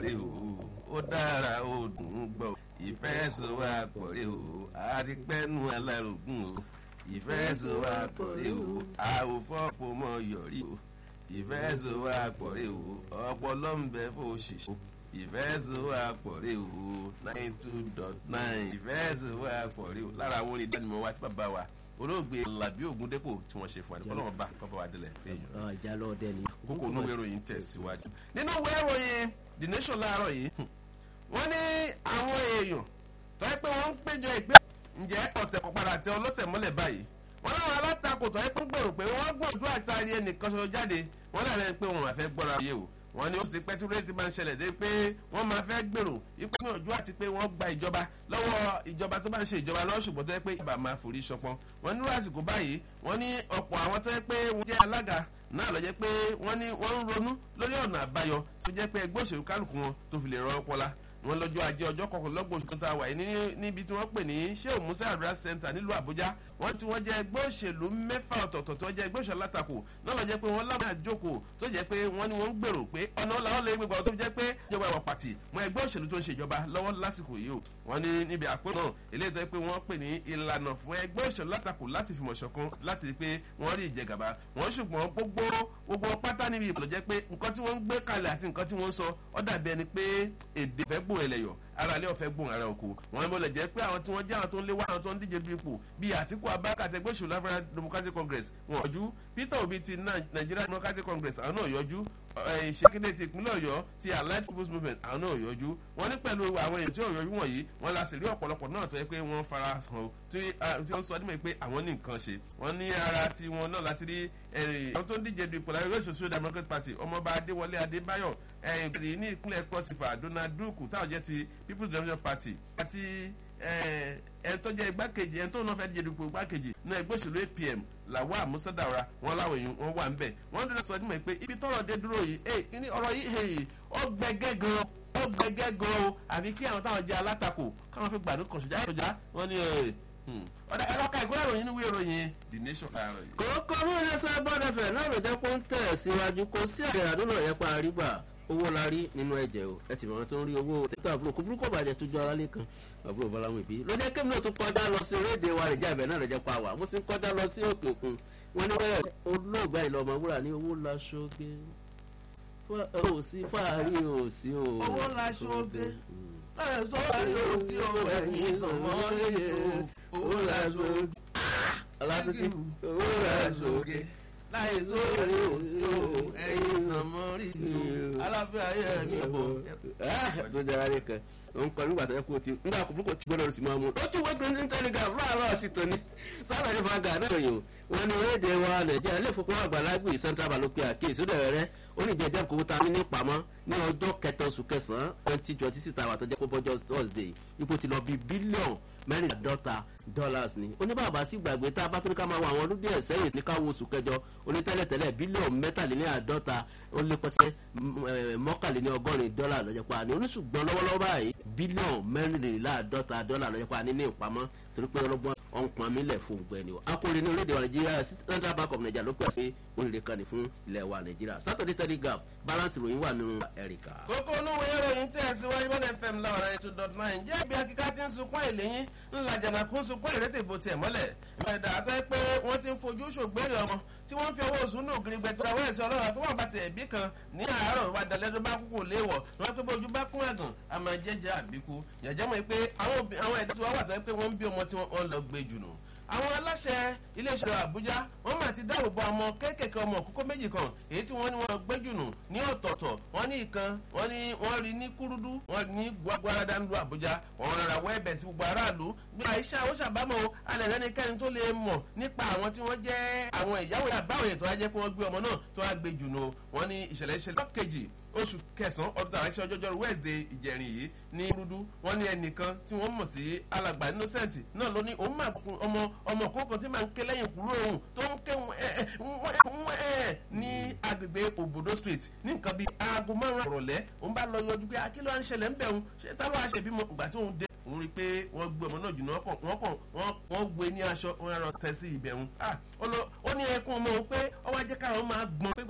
rè o ó dára ó dùn ún gbọ́ ìfẹ́ so wá pọ̀ rè o àti pẹ́nu alárògùn o ìfẹ́ so wá pọ̀ rè o àwòfọ́pọ̀ mọ́ yọrí o ìfẹ́ so wá pọ̀ rè o ọpọlọ ń bẹ fún òṣìṣẹ́ ìfẹ́ so wá pọ̀ rè o nine two dot nine ìfẹ́ so wá pọ̀ rè o lára àwọn orin ìdánimọ̀ wa tí bàbá wa olóògbé làbí ògúndépò tí wọ́n ṣe fún àdìpọ́ lọ́wọ́ bá kọ́bọ̀ wa délẹ̀ fẹ́yìn. ìjà lọ dẹ ni. kókó onú ìròyìn tẹ̀síwájú. nínú ìwé ìròyìn the nation láàárọ̀ yìí wọ́n ní àwọn èèyàn tó yẹ pé wọ́n ń péjọ ìgbé ǹjẹ́ ọ̀tẹ̀ kò padà tẹ ọlọ́tẹ̀ mọ́lẹ̀ báyìí wọ́n láwọn alátakò tó yẹ pé ń gbèrò pé wọ́n gbọ́dọ̀ àtàrí ẹnìkan ṣoṣo jáde wọ́n lẹ́rìn pé wọn àfẹ́ gbọ́ra yé o wọ́n ní ó sì pẹ́ tí rédíò máa ń ṣẹlẹ̀ dé pé wọ́n máa fẹ́ gbèrò ipò ní ọjọ́ àti pé wọ́n gba ìjọba lọ́wọ́ ìjọba tó bá ń ṣe ìjọba lọ́wọ́ ṣùgbọ́n tó yẹ pé ìjọba máa forí ṣọpọ́n wọ́n ní àsìkò báyìí wọ́n ní ọ̀pọ̀ àwọn tó yẹ pé wọ́n jẹ́ alága náà lọ jẹ́ pé wọ́n ní wọ́n ń ronú lórí ọ̀nà àbáyọ tó jẹ́ pé ẹgbẹ́ òṣèlú kálukú wọn tó fi lè rọ ọpọlá wọn lọ́jọ́ ajé ọjọ́ kọkànlélọ́gbọ̀n oṣù kẹta wà ní níbi tí wọ́n pè ní sheu musa adra center nílùú àbújá wọ́n tí wọ́n jẹ́ ẹgbẹ́ òṣèlú mẹ́fà ọ̀tọ̀ọ̀tọ̀ tó jẹ́ ẹgbẹ́ òṣèlú alátakò náà lọ jẹ́ pé wọ́n láwọn àjókòó tó jẹ́ pé wọ́n ní wọ́n ń gbèrò pé ọ̀nà làwọn lè gbégbá tó jẹ́ pé ìjọba ìwà pàtì mọ ẹgbẹ́ òṣèlú tó ń ṣèjọba lọ́wọ́ lásìkò yìí o wọ́n ní níbi àpérò náà eléyìí tó yẹ pé wọ́n pè ní ìlànà fún ẹgbẹ́ òṣèlú alátakò láti fìmọ̀ ṣọ̀kan láti rí pé wọ́n rí ìjẹgàba wọ́n ṣùgbọ́n gbogbo gbogbo pátá níbi ìbọ̀lọ̀ jẹ́ pé nǹkan tí wọ́n ń gbé kalẹ̀ àti nǹkan tí wọ́n ń sọ ọ́ dàbí ẹni pé èdè fẹ́ gbòòrò ẹlẹ́yọ̀ ara ilé ọ̀fẹ́ gbòòrò ara oko wọn bọ̀lẹ̀ jẹ́ pé àwọn tí wọ́n jẹ́ àwọn tó ń léwá àwọn tó ń díje du ipò bíi àtìkú abáka àti ẹgbẹ́ òṣèlú african democratic congress wọn yọjú peter obi ti nigeria democratic congress àwọn náà yọjú ìṣèkéde ti ìpínlẹ̀ ọ̀yọ́ ti allied people's movement àwọn náà yọjú wọn ní pẹ̀lú àwọn èèyàn tí ò yọjú wọ̀nyí wọn la sì rí ọ̀pọ̀lọpọ̀ náà tó yẹ pé wọ́n fara hàn tí wọ́n sọ nímọ̀ pé àwọn ní nǹkan ṣe wọ́n ní ara ti wọn náà láti rí àwọn tó ń díje du ipò láyé social democratic party ọmọọba adéwọlé adébáyọ̀ ẹ̀yìn ní ìpínlẹ̀ kọ́sífà donald duke táwọn jẹ́ ti people's democratic party àti ẹni tó jẹ́ igbákejì ẹni tó náà fẹ́ díje dupò igbákejì náà ẹgbẹ́ òṣèlú apm làwọn àmúṣẹ́dàwọ̀ra wọn láwọn èèyàn wọn wà ń bẹ̀ wọ́n dúró sọ nímọ̀ pé ibi tọ́rọ̀ dé dúró yìí ẹ ní ọ̀rọ̀ yìí ó gbẹgẹ́ gan ó gbẹgẹ́ gan o àfi kí àwọn táwọn jẹ́ alátakò káwọn fi gbàdúrà kàn ṣùjá ìṣòjá wọn ni ọ̀dà ẹ̀rọ ká ìgbóná ìròyìn níwèé ìròyìn the nation láàárọ̀ yìí. kòókò mú iléeṣẹ́ bọ́dẹ̀fẹ̀ náà ló jẹ́ pé ń tẹ̀ síwájú kó sí àgbẹ̀ àdúrà yẹn pa àrígbà owó la rí nínú ẹ̀jẹ̀ o ẹ ti mọ̀ tó ń rí owó tètè àbúrò kò burúkú bàjẹ́ tó jọ aráalé kan àbúrò bọ́láwọn ìbí ló jẹ́ kémi náà tún kọjá lọ sí rédè wa rẹ̀ jábẹ̀ náà rẹ̀ jẹ́ pa wà mo sì ń kọjá lọ sí òkè òkun wọn ní wẹ́rẹ̀ olóògbé àìlọ́ ọmọ wúrà ní owó la ṣoge ò sí fàárí ò sí o. owó la ṣoge ẹ̀ sọ́wọ́rí ò sí o ẹ̀yìn sọ̀mọ́ lóye o owó la ṣoge. alátúntì owó la ṣoge láì sóòrè òsì o ẹyin sànmọ́rì o aláfẹ́ ayé mi bọ̀. tó jẹrà rẹ kan òun kọ nígbà tó yẹ kó o ti nígbà kó kó ti gbọdọ̀ sí máa mú ó tún wọ́n green telegraph láàárọ̀ ti tòní sábà ní fanga náà yòó wọn ní orílẹ̀-èdè wa nàìjíríà ilé ìfowópamọ́ àgbàlagbè central bank ló pe àkíyèsí ó dẹ̀rẹ̀ rẹ́ ó ní jẹjẹrẹ kò ta ní ní pamọ́ ní ọjọ́ kẹta oṣù kẹsàn-án twenty twenty six tàwa tó jẹ́ pé bọ́jọ́ thursday ipò ti lọ bí bílíọ̀nù mẹ́rìndínláàdọ́ta dollars ni oníbàbà sì gbàgbé tá a bá tóní ká máa wọ àwọn ọdún díẹ̀ sẹ́yìn ní káwọ́ oṣù kẹjọ onítẹ́lẹ̀tẹ́lẹ̀ bílíọ̀nù mẹ́tàléníàdọ́ta ó lé pẹ́sẹ́ mọ́kànléníọgọ́rin dọ́là lọ́jọ́ pa ni oníṣùgbọ́n lọ́wọ́lọ́wọ́ báyìí bílíọ̀nù mẹ́rìndínláàdọ́ta dọ́là lọ́jọ́ pa ní ní ìpamọ́ torí pé ọlọ́gbọ́n ọ̀npọ̀n mi lẹ̀ fún gbẹ̀ni o akóre ní orílẹ̀-èdè wa nàìjíríà central bank of nigeria ló pè sí oríire kan ní fún ilẹ̀ wa nàìjíríà saturday telegraph balance ìròyìn wà nínú ẹ̀ríkà. kókó onúwèé ìròyìn tẹ̀síwájú bọ́dẹ̀ fm láwọn ẹ̀rọ two dot nine jẹ́ ibi akíká tí ń sunkún àìlèyìn ńlá jàǹdàkú sunkún ìrètè bó tiẹ̀ mọ́lẹ̀ ìmọ̀ẹ̀dà àtọ́ pé wọ́n ti ń fojú ṣògbérè ọmọ tí wọ́n fi owó oṣù nù gírígbẹ́ tó àwọn ẹ̀sìn ọlọ́run tó wọ́n bá ti ẹ̀bí kan ní àárọ̀ wa dalẹ́ tó bá kúkú léwọ̀ wọ́n pé bójú bá kún àgàn a máa jẹ́jẹ́ àbíkú yàjẹ́ mọ̀ pé àwọn ẹ̀dá tí wọ́n wà tó pé wọ́n ń bí ọmọ tí wọ́n lọ gbé jù nù àwọn aláṣẹ iléeṣẹ́ àbújá wọ́n máa ti dáàbò bo ọmọ kéékèèké ọmọ òkúkó méjì kan èyí tí wọ́n ní wọ́n gbẹ́jùnù ní ọ̀tọ̀ọ̀tọ̀ wọ́n ní ìkan wọ́n ní wọ́n rí ní kúrúdú wọ́n ní gbàgbárada ńlú àbújá wọ́n rárá wọ́ ẹ̀bẹ̀ sí gbogbo aráàlú bí àìsà ó ṣàbámọ̀ o alẹ́ lẹ́nikẹ́ni tó lè mọ̀ nípa àwọn tí wọ́n jẹ́ àwọn ìyáwó àbáwọ̀ ètò ajẹ́ pé wọ́n gbé ọmọ náà tó wá gbé jùnú wọ́n ní ìṣẹ̀lẹ̀ ìṣẹ̀lẹ̀ kejì oṣù kẹsàn-án ọdún tàwọn ẹ̀ṣẹ̀ ọjọ́jọ́rú wednesday ìjẹrin yìí ní rúdú wọ́n ní ẹnìkan tí wọ́n mọ̀ sí alàgbà innocent náà ló ní òun máa kun ọmọ ọmọ kókan tí máa ń ké lẹ́yìn kúrò òun tó ń ké ẹ̀ ní agbègbè òbòdó street ní nǹkan bíi aago márùn-ún àrọ̀lẹ́ òun bá lọ yọjú pé akíló à ń ṣẹlẹ̀ ń bẹ̀ òun ṣé táwọn àṣẹbímọ ìgbà tí òun dé òun rí i pé wọ́n gbé ọmọ náà jùlọ wọ́n kàn wọ́n gbé ní aṣọ wọ́n rọ tẹ sí ibẹ̀ òun ó ní ẹkún ọmọ òun pé ọwọ́ ajẹ́kára òun máa gbọ́n pé